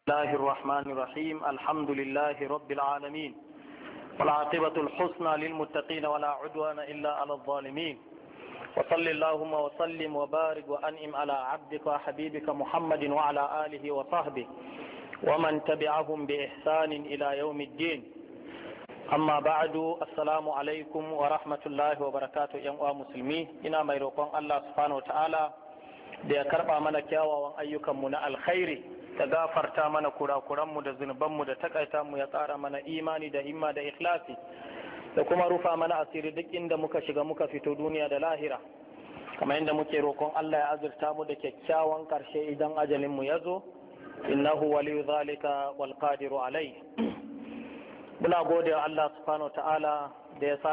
الله الرحمن الرحيم الحمد لله رب العالمين والعاقبة الحسنى للمتقين ولا عدوان إلا على الظالمين وصل اللهم وسلم وبارك وأنعم على عبدك وحبيبك محمد وعلى آله وصحبه ومن تبعهم بإحسان إلى يوم الدين amma ba'adu assalamu alaikum wa rahmatullahi wa barakatu yan uwa musulmi ina mai roƙon Allah subhanahu wa ta'ala da ya karɓa mana kyawawan ayyukanmu na alkhairi da gafarta mana kurakuranmu da zunubanmu da takaita mu ya ƙara mana imani da himma da ikhlasi da kuma rufa mana asiri duk inda muka shiga muka fito duniya da lahira kamar inda muke roƙon Allah ya azurta mu da kyakkyawan ƙarshe idan ajalin mu ya zo innahu waliyu zalika wal qadiru alai muna gode wa Allah subhanahu wa ta'ala da ya